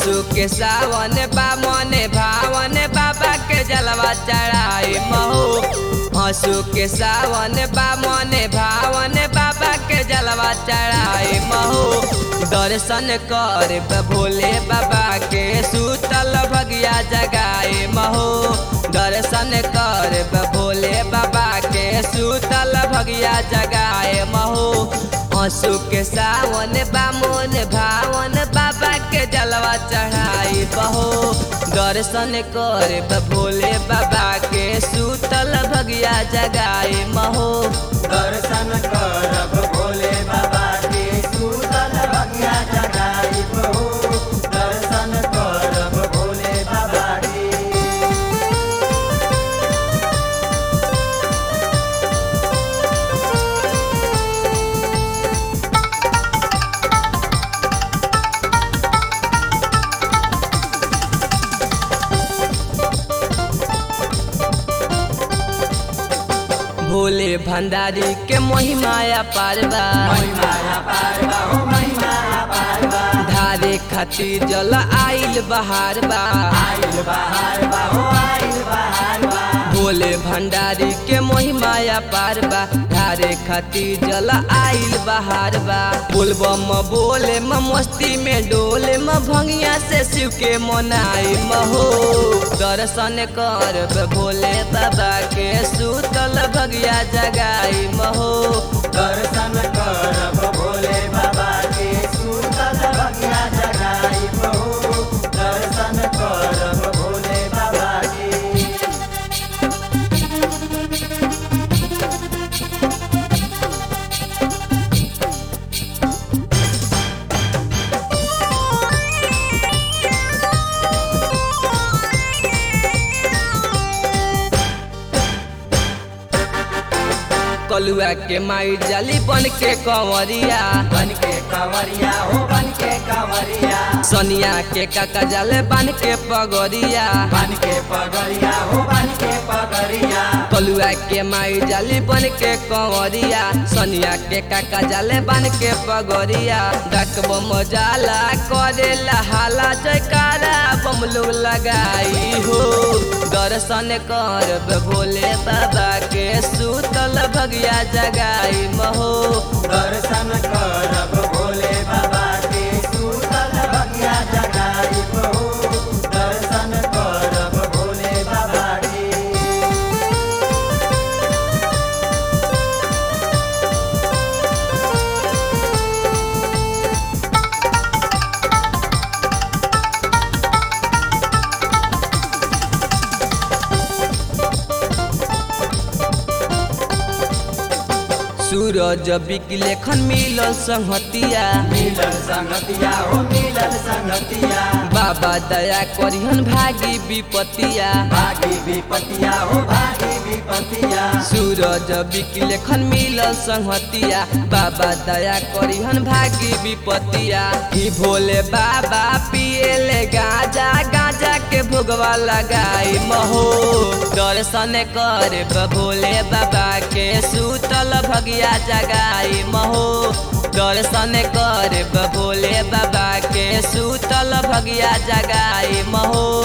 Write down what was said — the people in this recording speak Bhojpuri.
हंसू के सावन बा मने भावन बाबा के जलवा चढ़ाई महू हंसू के सावन बा मने भावन बाबा के जलवा चढ़ाई महू दर्शन कर भोले बाबा के सूतल भगिया जगाए महू दर्शन कर भोले बाबा के सूतल भगिया जगाए महू हंसू के सावन बामोन भावन बाबा के जलवा चढ़ाई बहो दर्शन कर भोले बाबा के सूतल भगिया जगाए महो दर्शन करब भोले बाबा के सूतल भगिया जगाइब हो दर्शन करब भोले बाबा के भोले भंडारी के महिमाया पारवा महिमाया पारवा हो महिमाया पारवा धारे खातिर जल आइल बहार बा आइल बहार बा हो आइल बहार बा भोले भंडारी के महिमाया पारबा धारे खातिर जल आइल बहार बा बोलबम बोले म मस्ती में डोले म भंगिया से शिव के मनाई महो दर्शन कर भोले बाबा के सूतल भगिया जगाई महो दर्शन करब भोले बाबा के सूतल भगिया जगाइब हो दर्शन करब भोले बाबा के कलुआ के माई जाली बन के कंवरिया बन के कंवरिया हो बन के कंवरिया सनिया के काका जाले बन के पगोरिया बन के पगरिया हो बन के पगरिया कलुआ के माई जाली बन के कंवरिया सनिया के काका जाले बन के पगोरिया डकब मजाला करे हाला जयकारा बमलू लगाई हो दर्शन कर भोले बाबा के सूतल भगिया जगाई महो दर्शन करब भोले बाबा के सूतल भगिया जगाइब हो दर्शन करब भोले बाबा के सूरज बिकलेखन मिलल संहतिया मिलल संगतिया हो मिलल संगतिया बाबा दया करिहन भागी विपतिया भागी विपतिया हो भागी विपतिया सूरज बिकलेखन मिलल संहतिया बाबा दया करिहन भागी विपतिया ही भोले बाबा पिएले गाजा गाजा के भोगवा लगाई महो दर्शन कर भोले बाबा के सूतल भगिया जगाई महो दर्शन कर भोले बाबा के सूतल भगिया जगाई महो